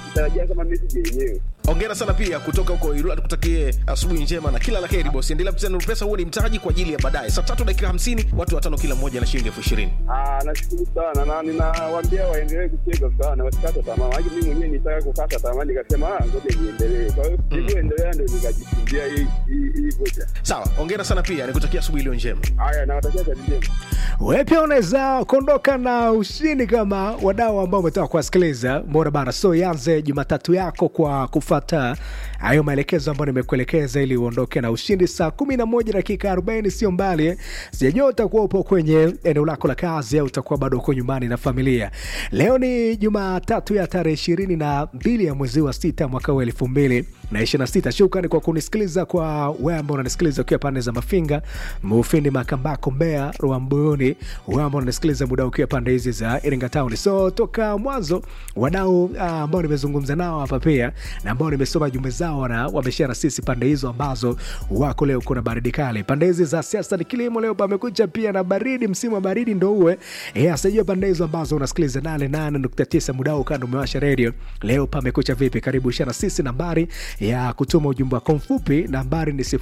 sikutarajia kama message yenyewe. Hongera sana pia kutoka huko Ilula, tukutakie asubuhi njema na kila la heri bosi. Endelea kucheza Nuru Pesa, huo ni mtaji kwa ajili ya baadaye. Saa tatu dakika hamsini, watu watano kila mmoja na shilingi elfu ishirini. Ah, nashukuru sana na ninawaambia waendelee kucheza sana, wasikate tamaa. Maana mimi mwenyewe nitaka kukata tamaa, nikasema ah, ngoja niendelee. Kwa hiyo nilivyoendelea ndio nikajifundia hii hii hii vocha. Sawa, hongera sana pia, nikutakia asubuhi iliyo njema. Haya, nawatakia kazi njema. Wewe pia unaweza kuondoka na ushindi kama wadau ambao umetoka kuwasikiliza. Mbona bana, so ianze Jumatatu yako kwa kufata hayo maelekezo ambayo nimekuelekeza ili uondoke na ushindi. Saa kumi na moja dakika arobaini sio mbali eh. Sijajua utakuwa upo kwenye eneo lako la kazi au utakuwa bado uko nyumbani na familia. Leo ni Jumatatu ya tarehe ishirini na mbili ya mwezi wa sita mwaka huu elfu mbili na ishirini na sita. Shukrani kwa kunisikiliza, kwa wewe ambao unanisikiliza ukiwa pande za Mafinga, Mufindi, Makambako, Mbeya, Rwambuyuni, wewe ambao unanisikiliza muda ukiwa pande hizi za Iringa Town. So toka mwanzo wadau ah, ambao nimezungumza nao hapa pia na ambao nimesoma jumbe zao na wameshare na sisi pande hizo ambazo wako leo kuna baridi kali. Pande hizi za siasa ni kilimo, leo pamekucha pia na baridi, msimu wa baridi ndo uwe. Eh, asijua pande hizo ambazo unasikiliza 88.9 muda huu kando umewasha radio. Leo pamekucha vipi? Karibu share na sisi nambari ya kutuma ujumbe wako mfupi nambari ni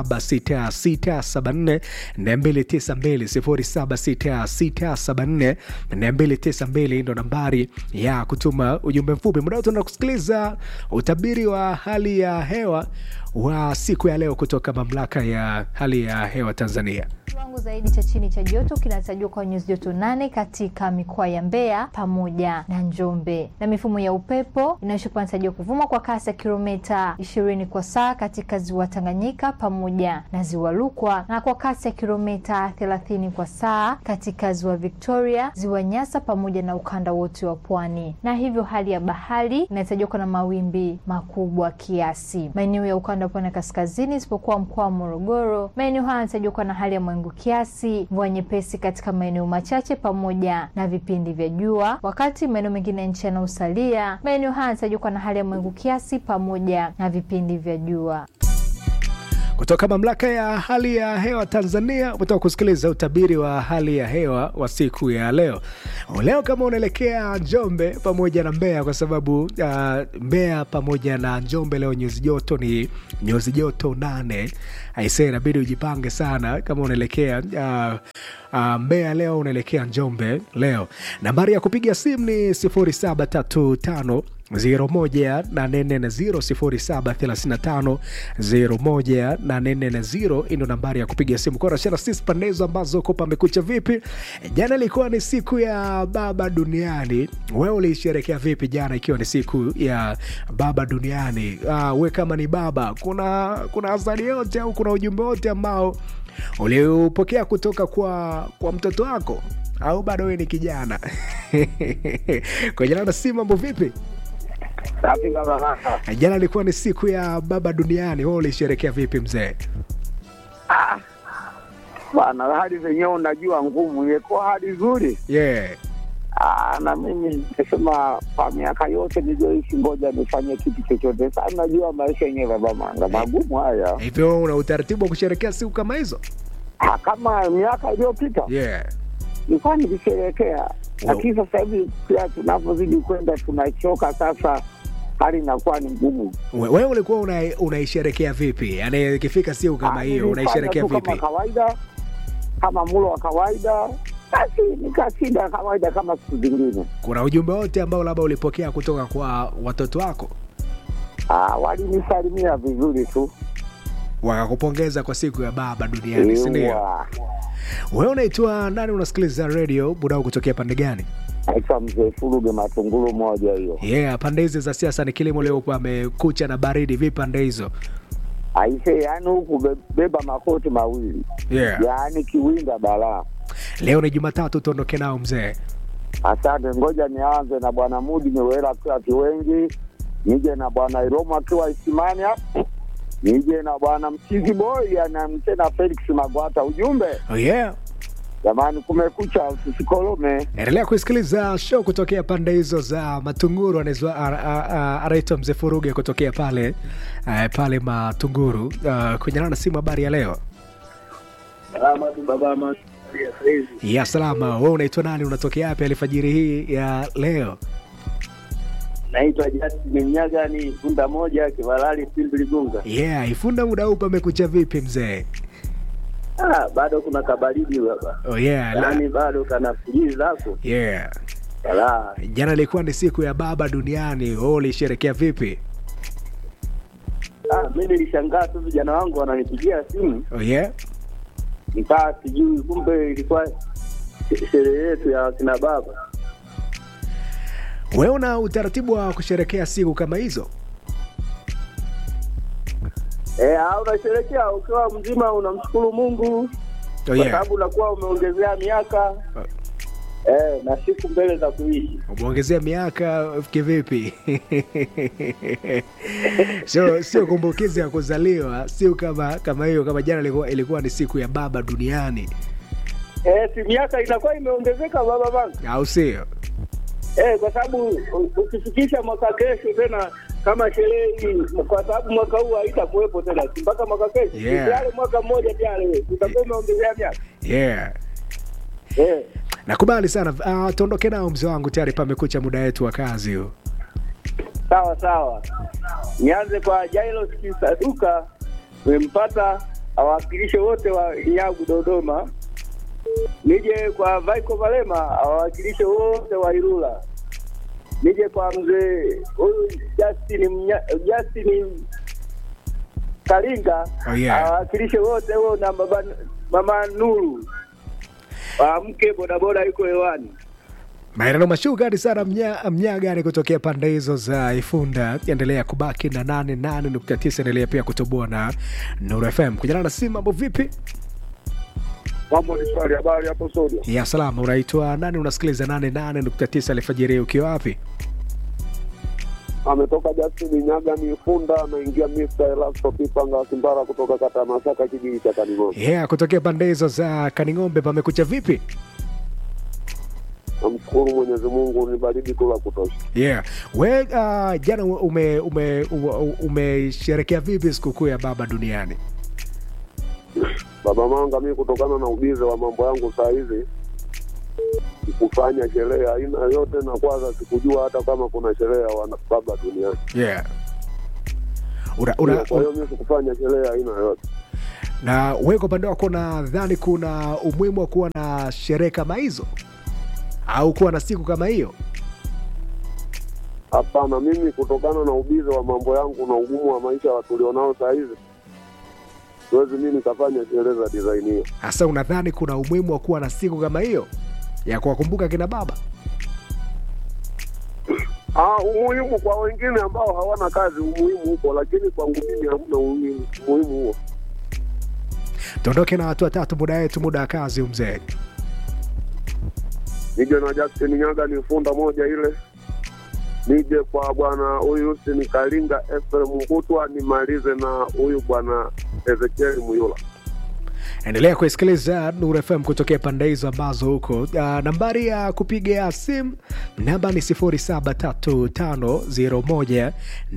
076674 292 076674 ndo nambari ya kutuma ujumbe mfupi. Muda wote kusikiliza utabiri wa hali ya hewa wa siku ya leo kutoka mamlaka ya hali ya hewa Tanzania. Kiwango zaidi cha chini cha joto kinatarajiwa kwa nyuzi joto nane katika mikoa ya Mbeya pamoja na Njombe, na mifumo ya upepo inayoshuka inatarajiwa kuvuma kwa kasi ya kilomita 20 kwa saa katika ziwa Tanganyika pamoja na ziwa Rukwa na kwa kasi ya kilomita 30 kwa saa katika ziwa Victoria, ziwa Nyasa pamoja na ukanda wote wa pwani, na hivyo hali ya bahari inatarajiwa kuwa na mawimbi makubwa kiasi. Maeneo ya ukanda wa pwani ya kaskazini isipokuwa mkoa wa Morogoro, maeneo haya yanatarajiwa kuwa na hali ya mawingu kiasi, mvua nyepesi katika maeneo machache pamoja na vipindi vya jua, wakati maeneo mengine ya nchi yanayosalia, maeneo haya yanatarajiwa kuwa na hali ya mawingu kiasi pamoja na vipindi vya jua. Kutoka mamlaka ya hali ya hewa Tanzania, umetoka kusikiliza utabiri wa hali ya hewa wa siku ya leo. Leo kama unaelekea Njombe pamoja na Mbeya, kwa sababu uh, Mbeya pamoja na Njombe leo nyuzi joto ni nyuzi joto nane. Aisee, inabidi ujipange sana kama unaelekea uh, uh, Mbeya leo unaelekea Njombe leo. Nambari ya kupiga simu ni 0735 01840 hii ndo nambari ya kupiga simu korashana sisi pande hizo ambazo ko pamekucha vipi jana ilikuwa ni siku ya baba duniani wewe uliisherekea vipi jana ikiwa ni siku ya baba duniani uh, we kama ni baba kuna kuna azali yote au kuna ujumbe wote ambao uliupokea kutoka kwa kwa mtoto wako au bado wewe ni kijana kwenye na simu mambo vipi Safi kama kaka. jana ilikuwa ni siku ya baba duniani wewe ulisherekea vipi mzee Bwana, hali zenyewe unajua ngumu, imekuwa hali nzuri. yeah. Ah, na mimi nimesema kwa miaka yote niliyoishi, ngoja nifanye kitu chochote. Sasa najua maisha yenyewe baba manga magumu haya, hivyo wewe una utaratibu wa kusherekea siku kama hizo Ah, kama miaka iliyopita yeah. nilikuwa nikisherehekea, lakini sasa hivi pia tunavyozidi kwenda tunachoka sasa, hali inakuwa ni ngumu. We- wewe ulikuwa una- unaisherekea vipi yaani ikifika siku kama Ah, hiyo nilifanya unaisherekea tu vipi kama kawaida, kama mulo wa kawaida, basi nikashinda kawaida kama siku zingine. kuna ujumbe wote ambao labda ulipokea kutoka kwa watoto wako Ah, walinisalimia vizuri tu. wakakupongeza kwa siku ya baba duniani sindio Ewa. wewe unaitwa nani unasikiliza radio budau kutokea pande gani naitwa mzee Furuge Matungulu moja hiyo. yeah pande hizi za siasa ni kilimo leo pamekucha na baridi vipi pande hizo Aise, yaani huku be- beba makoti mawili, yeah. yaani kiwinda balaa. leo ni jumatatu tuondoke nao mzee Asante, ngoja nianze na bwana Mudi Miwela akiwa Kiwengi, nije na bwana Iromo akiwa Isimania, nije na bwana Mchizi Boy anamte na Felix Magwata. Ujumbe oh, yeah jamani, kumekucha, tusikolome. endelea kuisikiliza show kutokea pande hizo za matunguru anaitwa- a- a- a- anaitwa mzee furuge kutokea pale uh, pale matunguru uh, kunyana na simu habari ya leo Salama tu baba ama ya salama we unaitwa nani unatokea yapi alfajiri hii ya leo Naitwa Justin Mnyagani, punda moja, Kivalali, Simbiligunga. yeah ifunda muda huu pamekucha vipi mzee Ah, bado kuna kabaridi baba, oh yeah la, yaani bado kana fujii zako yeah Ala, jana ilikuwa ni siku ya baba duniani wewe ulisherekea vipi ah, mi nilishangaa tu vijana wangu wananipigia simu, oh yeah nikaa sijui, kumbe ilikuwa sherehe yetu ya kina baba. wewe una utaratibu wa kusherekea siku kama hizo Eh, ah, unasherekea ukiwa mzima, unamshukuru Mungu oh kwa yeah sababu unakuwa umeongezea miaka eh, na siku mbele za kuishi. umeongezea miaka kivipi sio sio kumbukizi ya kuzaliwa sio kama kama hiyo kama jana ilikuwa, ilikuwa ni siku ya baba duniani Eh, si miaka inakuwa imeongezeka baba bangu. au sio Eh, kwa sababu u- ukifikisha mwaka kesho tena kama sherehe hii, kwa sababu mwaka huu haitakuwepo tena, si mpaka mwaka kesho Yeah. tayari, mwaka mmoja tayari utakuwa umeongezea miaka yeah eh. nakubali sana uh, tuondoke nao mzee wangu tayari pamekucha muda wetu wa kazi huu Sawa sawa, nianze kwa Jailos Kisaduka, nimempata awawakilishe wote wa Nyagu Dodoma, nije kwa Vaiko Valema awawakilishe wote wa Ilula, nije kwa mzee huyu Justin Mnya, Justin Kalinga Oh, yeah. awawakilishe wote huo na baba, mama Nuru mke bodaboda yuko hewani. maeneo mashugari sana mnya, mnyagani kutokea pande hizo za ifunda endelea kubaki na 88.9 endelea pia kutoboa na nuru fm kujana na simu mambo vipi Mambo ni swali, habari hapo studio. ya salama unaitwa nani unasikiliza 88.9 alfajiri ukiwa wapi Ametoka Justin Nyaga ni Funda, anaingia Mr. Elasto Pipanga Kimbara kutoka kata ya Masaka, kijiji cha Kaning'ombe. yeah kutokea pande hizo za kaning'ombe pamekucha vipi Namshukuru Mwenyezi Mungu, ni baridi tu la kutosha. yeah we uh, jana ume ume ume- umesherekea vipi sikukuu ya baba duniani Baba Manga, mi kutokana na ubize wa mambo yangu saa hizi sikufanya sherehe ya aina yote, na kwanza sikujua hata kama kuna sherehe ya wana baba duniani. yeah una, una, Kwa hiyo mi sikufanya sherehe ya aina yote. na we kwa upande wako nadhani kuna umuhimu wa kuwa na sherehe kama hizo au kuwa na siku kama hiyo Hapana, mimi kutokana na ubize wa mambo yangu na ugumu wa maisha wa tulionao saa hizi siwezi mi nikafanya sherehe za design hiyo. hasa unadhani kuna umuhimu wa kuwa na siku kama hiyo ya kuwakumbuka kina baba Ah, umuhimu kwa wengine ambao hawana kazi, umuhimu huko, lakini kwangu mimi hamna umuhimu umuhimu huo. tuondoke na watu watatu muda wetu muda wa kazi mzee Nije na Justin Nyaga ni funda moja ile, nije kwa bwana huyu Hussein Kalinga Efrem Mbutwa, nimalize na huyu bwana Ezekiel Muyula. endelea kuisikiliza Nuru FM kutokea pande hizo ambazo huko. Uh, nambari ya kupiga simu namba ni 073501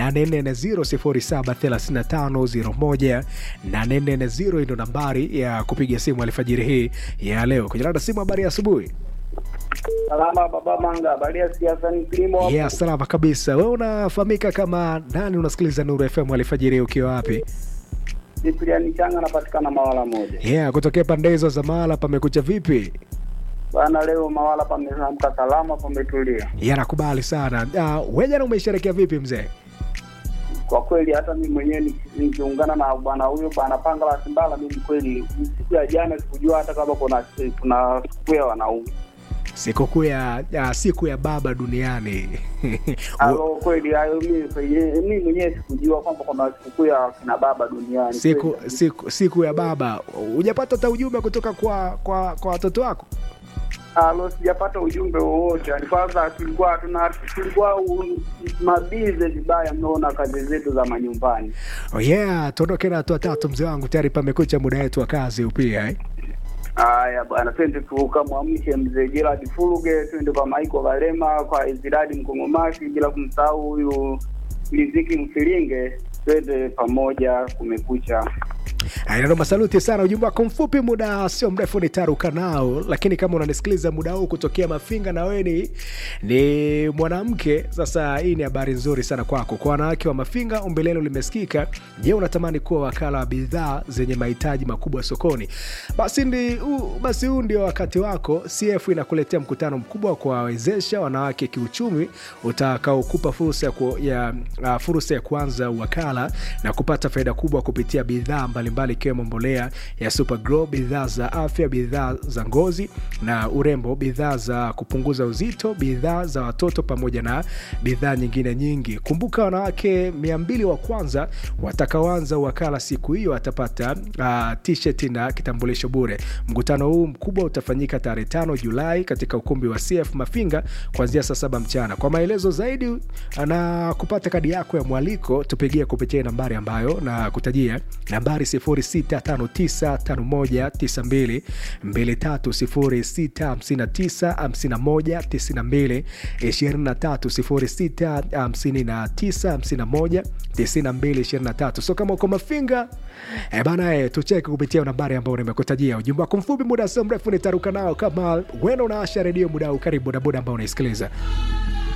840 073501 ndo nambari ya kupiga simu alfajiri hii ya leo. Kujana na simu, habari ya asubuhi. Salama baba Manga, habari ya siasa ni kilimo hapo? Yeah, salama kabisa. Wewe unafahamika kama nani? Unasikiliza Nuru FM alfajiri hii ukiwa wapi? Cyprian Changa anapatikana Mawala moja. Yeah, kutokea pande hizo za mahala pamekucha vipi? Bana, leo Mawala pameamka salama, pametulia. Yeah, nakubali sana. Uh, wewe jana umesherekea vipi mzee? Kwa kweli hata mimi mwenyewe niki- nikiungana na bwana huyo bwana Panga la Simbala, mimi kweli siku ya jana sikujua hata kama kuna kuna siku ya wanaume. Sikukuu ya ya siku ya baba duniani. Alo, kweli hayo mimi kwenye- mimi mwenyewe sikujua kwamba kuna sikukuu ya kina baba duniani. siku, Kweli. siku siku ya baba. Hujapata hata ujumbe kutoka kwa kwa kwa watoto wako? Alo, sijapata ujumbe wowote. Yaani Kwanza tulikuwa tuna tulikuwa u- mabize vibaya, mnaona kazi zetu za manyumbani. Oh yeah, tuondoke na watu watatu mzee wangu, tayari pamekucha muda wetu wa kazi upia eh? Haya bwana, twende tukamwamshe mzee Gerard Fuluge, twende kwa Maiko Valema, kwa Iziradi Mkongomasi, bila kumsahau huyu Liziki Mfilinge, twende pamoja, kumekucha. Inanoma, saluti sana. Ujumbe wako mfupi, muda sio mrefu nitaruka nao, lakini kama unanisikiliza muda huu kutokea Mafinga na wewe ni, ni mwanamke, sasa hii ni habari nzuri sana kwako. Kwa wanawake wa Mafinga, ombi lenu limesikika. Je, unatamani kuwa wakala wa bidhaa zenye mahitaji makubwa sokoni? Basi ndi, u, basi huu ndio wakati wako. CF inakuletea mkutano mkubwa wa kuwawezesha wanawake kiuchumi utakaokupa fursa ya, ku, ya, uh, fursa ya kuanza wakala na kupata faida kubwa kupitia bidhaa mbalimbali ikiwemo mbolea ya Supergrow, bidhaa za afya, bidhaa za ngozi na urembo, bidhaa za kupunguza uzito, bidhaa za watoto pamoja na bidhaa nyingine nyingi. Kumbuka, wanawake mia mbili wa kwanza watakaoanza wakala siku hiyo watapata uh, t-shirt na kitambulisho bure. Mkutano huu mkubwa utafanyika tarehe tano Julai katika ukumbi wa CF Mafinga kuanzia saa saba mchana. Kwa maelezo zaidi na kupata kadi yako ya mwaliko tupigie kupitia nambari ambayo na kutajia nambari 06595192 23 0659519223 so kama uko Mafinga e bana e, tucheke kupitia nambari ambayo nimekutajia. Ujumbe wako mfupi, muda sio mrefu nitaruka nao. Kama wena unaasha redio muda huu, karibu bodaboda ambao unaisikiliza